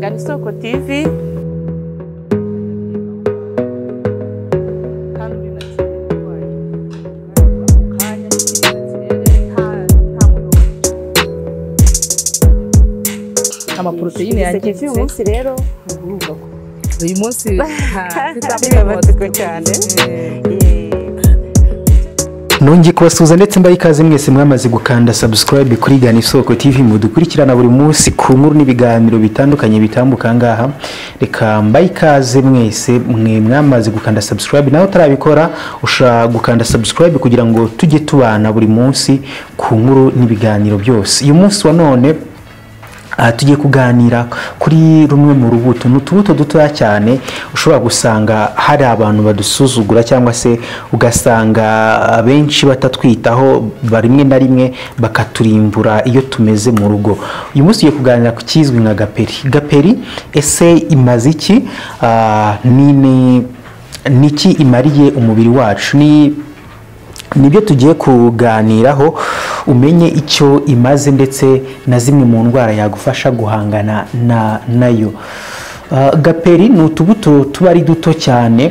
Karibu Soko TV. amaporoteyine yangiritse uyu munsi rero uyu munsi Birabatuka cyane. Nongeye kubasuhuza ndetse mbaye ikaze mwese mwamaze gukanda subscribe kuri Gana Isoko TV mudukurikirana buri munsi ku nkuru n'ibiganiro bitandukanye bitambuka ngaha reka mbaye ikaze mwese mwe mwamaze gukanda subscribe nawe utarabikora ushobora gukanda subscribe kugira ngo tujye tubana buri munsi ku nkuru n'ibiganiro byose uyu munsi wa none aha tugiye kuganira kuri rumwe mu rubuto ni utubuto dutoya cyane ushobora gusanga hari abantu badusuzugura cyangwa se ugasanga abenshi batatwitaho ba- rimwe na rimwe bakaturimbura iyo tumeze mu rugo uyu munsi tugiye kuganira ku kizwi nka gaperi gaperi ese imaze iki Ah, ni ni- ni iki imariye umubiri wacu ni nibyo tugiye kuganiraho umenye icyo imaze ndetse na zimwe mu ndwara yagufasha guhangana na nayo Ah, gaperi ni utubuto tuba ari duto cyane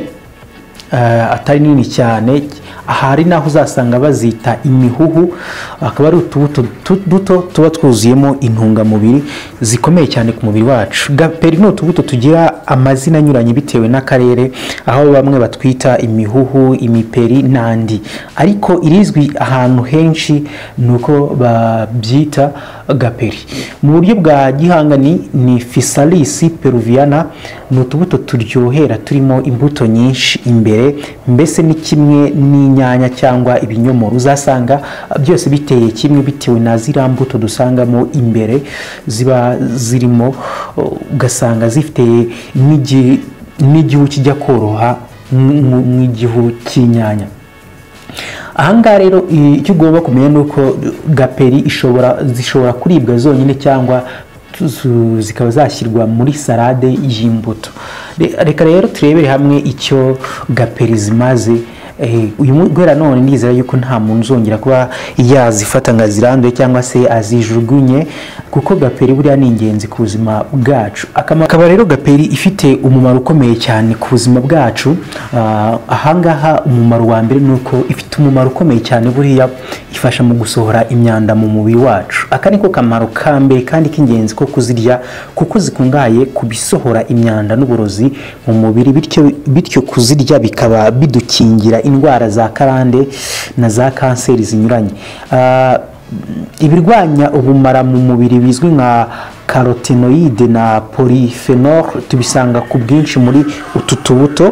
eh, atari nini cyane ahari naho uzasanga bazita imihuhu akaba ari utubuto tu- duto tuba twuzuyemo intungamubiri zikomeye cyane ku mubiri wacu gaperi ni utubuto tugira amazina anyuranye bitewe n'akarere aho bamwe batwita imihuhu imiperi n'andi ariko irizwi ahantu henshi ni uko babyita gaperi mu buryo bwa gihangani ni fisalisi peruviana ni utubuto turyohera turimo imbuto nyinshi imbere mbese ni kimwe n'inyanya cyangwa ibinyomoro uzasanga byose biteye kimwe bitewe na ziriya mbuto dusangamo imbere ziba zirimo ugasanga zifite n'igi- n'igihu kijya koroha mu- mu- mu igihu cy'inyanya ahangaha rero i- icyo ugomba kumenya ni uko gaperi ishobora zishobora kuribwa zonyine cyangwa zu- zikaba zashyirwa muri salade y'imbuto Re- reka rero turebere hamwe icyo gaperi zimaze Eh, uyu mu- guhera none ndizera yuko nta muntu uzongera kuba yazifata ngo aziranduye cyangwa se azijugunye kuko gaperi buriya ni ingenzi ku buzima bwacu Akamaro- akaba rero gaperi ifite umumaro ukomeye cyane ku buzima bwacu Ah, ahangaha umumaro wa mbere ni uko ifite umumaro ukomeye cyane buriya ifasha mu gusohora imyanda mu mubiri wacu aka ni ko kamaro ka mbere kandi k'ingenzi ko kuzirya kuko zikungahaye ku bisohora imyanda n'uburozi mu mubiri bityo bityo kuzirya bikaba bidukingira indwara za karande na za kanseri zinyuranye Ah, ibirwanya ubumara mu mubiri bizwi nka karotenoide na polyphenol tubisanga ku bwinshi muri utu tubuto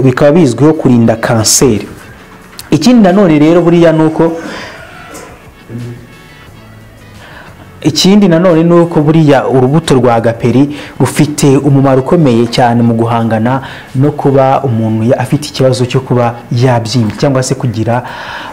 bikaba bizwiho kurinda kanseri ikindi nanone rero buriya ni uko ikindi nanone ni uko buriya urubuto rwa gaperi rufite umumaro ukomeye cyane mu guhangana no kuba umuntu ya- afite ikibazo cyo kuba yabyimbye cyangwa se kugira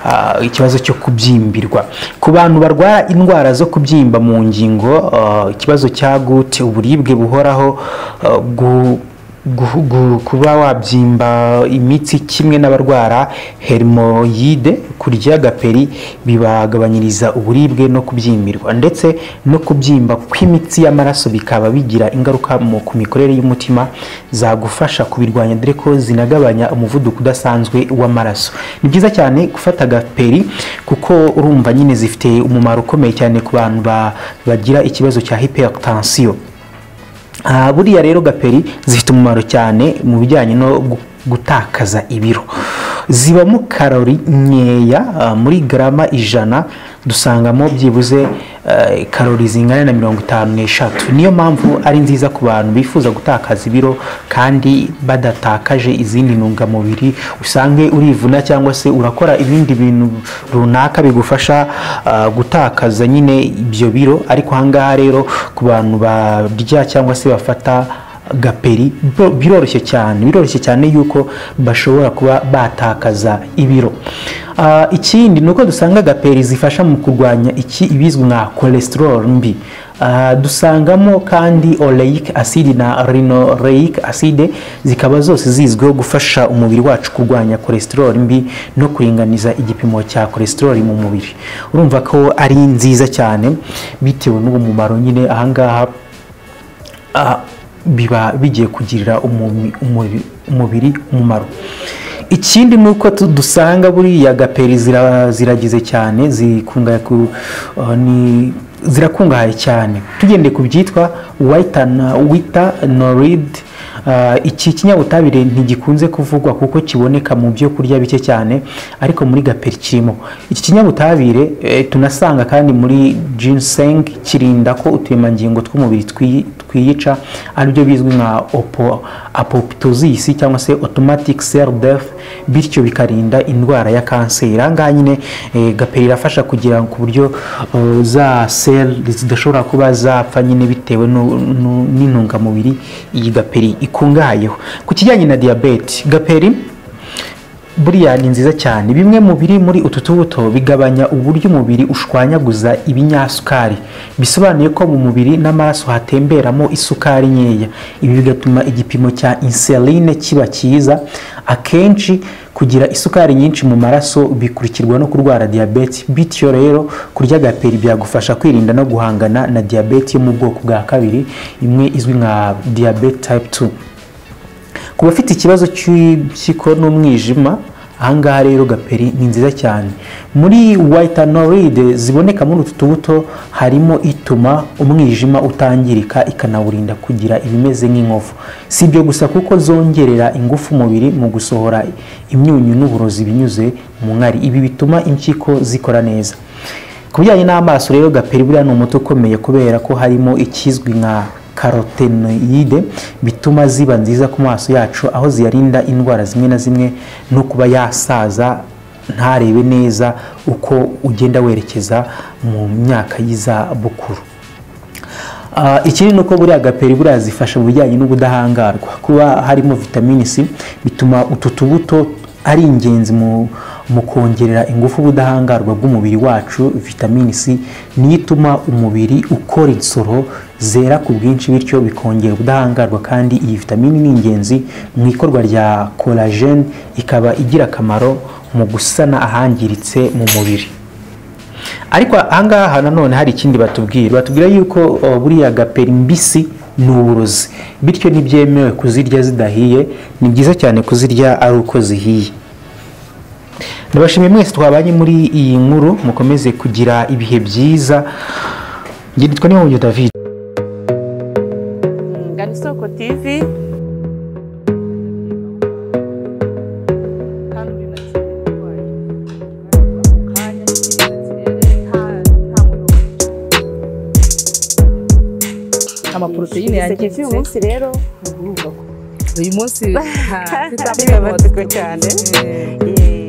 ah, ikibazo cyo kubyimbirwa ku bantu barwara indwara zo kubyimba mu ngingo ah, ikibazo cya gute uburibwe buhoraho ah, gu- Guhu- gu- kuba wabyimba imitsi kimwe n'abarwara herimoyide kurya gaperi bibagabanyiriza uburibwe no kubyimbirwa ndetse no kubyimba kw'imitsi y'amaraso bikaba bigira ingaruka mu ku mikorere y'umutima zagufasha kubirwanya dore ko zinagabanya umuvuduko udasanzwe w'amaraso ni byiza cyane gufata gaperi kuko urumva nyine zifite umumaro ukomeye cyane ku bantu ba- bagira ikibazo cya hypertension Ah, buriya rero gaperi zifite umumaro cyane mu bijyanye no gu- gutakaza ibiro zibamo karori nkeya ah, muri garama ijana dusangamo byibuze eh, karori zingana na mirongo itanu n'eshatu niyo mpamvu ari nziza ku bantu bifuza gutakaza ibiro kandi badatakaje izindi ntungamubiri usange urivuna cyangwa se urakora ibindi bintu runaka bigufasha ah, gutakaza nyine ibyo biro ariko ahangaha rero ku bantu barya cyangwa se bafata gaperi bo- biroroshye cyane biroroshye cyane yuko bashobora kuba batakaza ibiro Ah, ikindi ni uko dusanga gaperi zifasha mu kurwanya iki ibizwi nka cholesterol mbi Ah, dusangamo kandi oleic acide na rinoleic acide zikaba zose zizwiho gufasha umubiri wacu kurwanya cholesterol mbi no kuringaniza igipimo cya cholesterol mu mubiri urumva ko ari nziza cyane bitewe n'uwo mumaro nyine ahangaha ah, biba bigiye kugirira umumi- umubi- umubiri umumaro ikindi ni uko tu- dusanga buriya gaperi zira- ziragize cyane zikungahaye ku- ah, ni- zirakungahaye cyane tugendeye ku byitwa wita norid Ah, iki kinyabutabire ntigikunze kuvugwa kuko kiboneka mu byo kurya bike cyane ariko muri gaperi kirimo iki kinyabutabire eh, tunasanga kandi muri ginseng kirinda ko uturemangingo tw'umubiri twi- twiyica aribyo bizwi nka opo- apoptosis cyangwa se automatic cell death bityo bikarinda indwara ya kanseri aha ngaha nyine eh, gaperi irafasha kugira ku buryo eh, za sel zidashobora kuba zapfa nyine bitewe nu- nu- n'intungamubiri iyi gaperi ikungahayeho ku kijyanye na diyabete gaperi buriya ni nziza cyane bimwe mu biri muri utu tubuto bigabanya uburyo umubiri ushwanyaguza ibinyasukari bisobanuye ko mu mubiri n'amaraso hatemberamo isukari nkeya ibi bigatuma igipimo cya insuline kiba cyiza akenshi kugira isukari nyinshi mu maraso bikurikirwa no kurwara diyabete bityo rero kurya gaperi byagufasha kwirinda no guhangana na diyabete yo mu bwoko bwa kabiri imwe izwi nka diyabete type 2 ku bafite ikibazo cy'impyiko n'umwijima ahangaha rero gaperi ni nziza cyane muri wayitanoride ziboneka muri utu tubuto harimo ituma umwijima utangirika ikanawurinda kugira ibimeze nk'inkovu si ibyo gusa kuko zongerera ingufu umubiri mu gusohora imyunyu n'uburozi binyuze mu nkari ibi bituma impyiko zikora neza ku bijyanye n'amaso rero gaperi buriya ni umuti ukomeye kubera ko harimo ikizwi nka karotenoyide bituma ziba nziza ku maso yacu aho ziyarinda indwara zimwe na zimwe no kuba yasaza ntarebe neza uko ugenda werekeza mu myaka y'izabukuru Ah, ikindi ni uko buriya gaperi buriya zifasha mu bijyanye n'ubudahangarwa kuba harimo vitamini c bituma utu tubuto ari ingenzi mu mu kongerera ingufu ubudahangarwa bw'umubiri wacu vitamini c niyo ituma umubiri ukora insoro zera ku bwinshi bityo bikongera ubudahangarwa kandi iyi vitamini ni ingenzi mu ikorwa rya collagen ikaba igira akamaro mu gusana ahangiritse mu mubiri ariko ahangaha nanone hari ikindi batubwira batubwira yuko uh, buriya gaperi mbisi ni uburozi bityo ntibyemewe kuzirya zidahiye ni byiza cyane kuzirya ari uko zihiye ndabashimiye mwese twabanye muri iyi nkuru mukomeze kugira ibihe byiza njye nitwa nihonyo david Ngana isoko TV. amaporoteyine yangiritse umunsi rero uyu munsi biba batiko cyane eh, Eh,